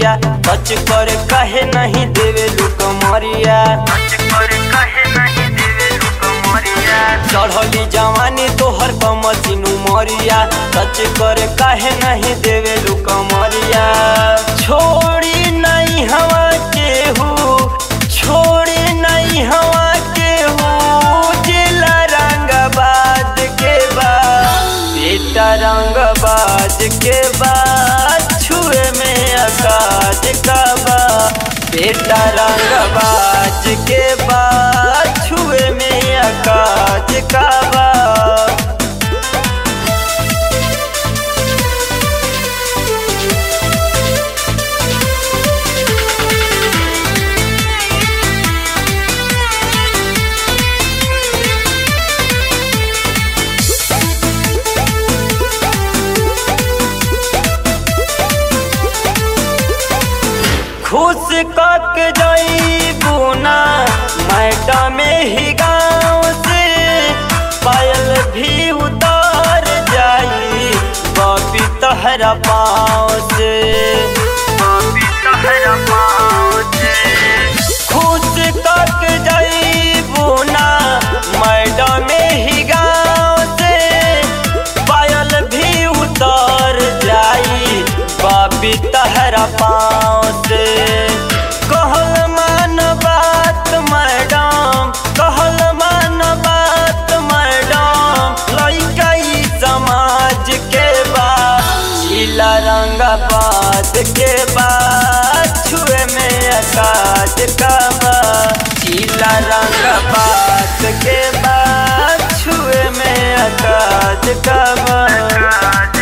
मरिया टच कर कहे नहीं देवे लुक मरिया चढ़ली जवानी तोहर कमसिनु मरिया टच कर कहे नहीं देवे लुक मरिया छोड़ी नहीं हवा केहू छोड़ी नहीं हवा केहू जिला रंगबाज के बाद बेटा रंगबाज के बाद छुए में आकाश का बा बेटा रंगबाज के बाद छुए में आकाश का बा खुश कक जईबू ना मैडम ही गाँव से पायल भी उतार जाई बबी तहरा पाँव से खुश कक जईबू ना मैडम ही गाँव से पायल भी उतार जाई बाबी तहरा पाँव से कहल मान बात मैडम कहल मान बात मैडम लइका ई समाज के बाद जिला रंगाबाद के बाद छुए में आकाश का बा जिला रंगाबाद के बाद छुए में आकाश का बा